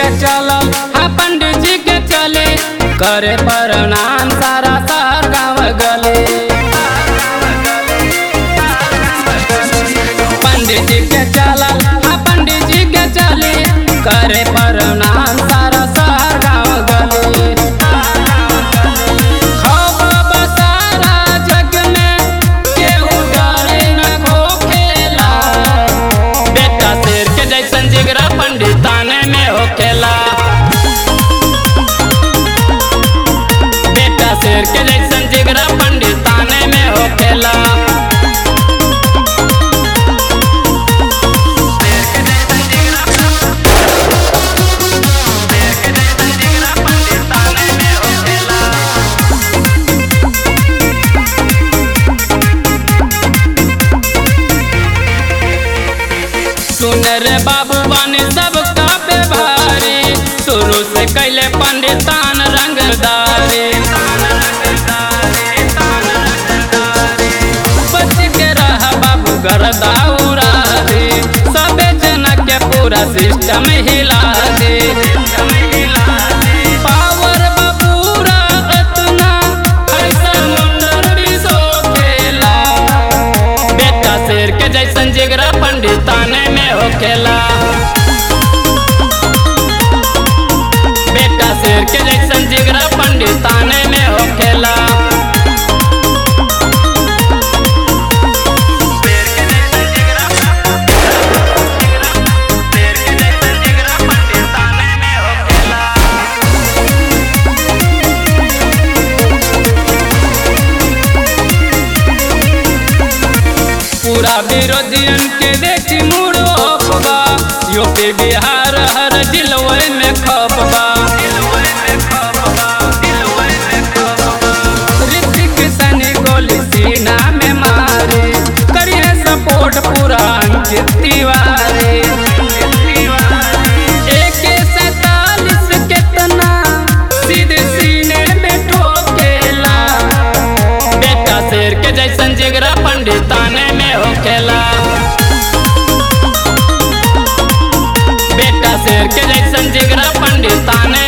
के चलल हाँ पंडित जी के चले करे प्रणाम सारा सार गाँव गले पंडित जी के चलल हाँ पंडित जी के चले करे प्रणाम सारा सार गाँव गले खौफ बसारा जग में केहू डरे न होखेला बेटा शेर के जैसन जिगरा पंडिताने में होखेला बेटा शेर के जैसन जिगरा पंडिताने में होखेला सुन रे बाबू बने सब कापे भारी शुरू से कैले पंडितान रंगदारी बच के रह बाबू गरदा उड़ा दे सबे जना के पूरा सिस्टम हिला दे पावर बपूरा अतना ऐसा मुंडर भी सो खेला बेटा शेर के जैसन जिगरा पंडिताने में होखेला बेटा शेर के जैसन जिगरा पंडिताने में होखेला पूरा विरोधियन के देखी मुड़ो अफवा यूपी बिहार हर जिलवे में खपबा ऋतिक सनी गोली सीना में मारे करिए सपोर्ट पूरा अंकित तिवारी AK सैतालीस केतना सीधे सीने में ठोकेला बेटा शेर के जैसन जिगरा पंडिताने में होखेला बेटा शेर के जैसन जिगरा पंडिताने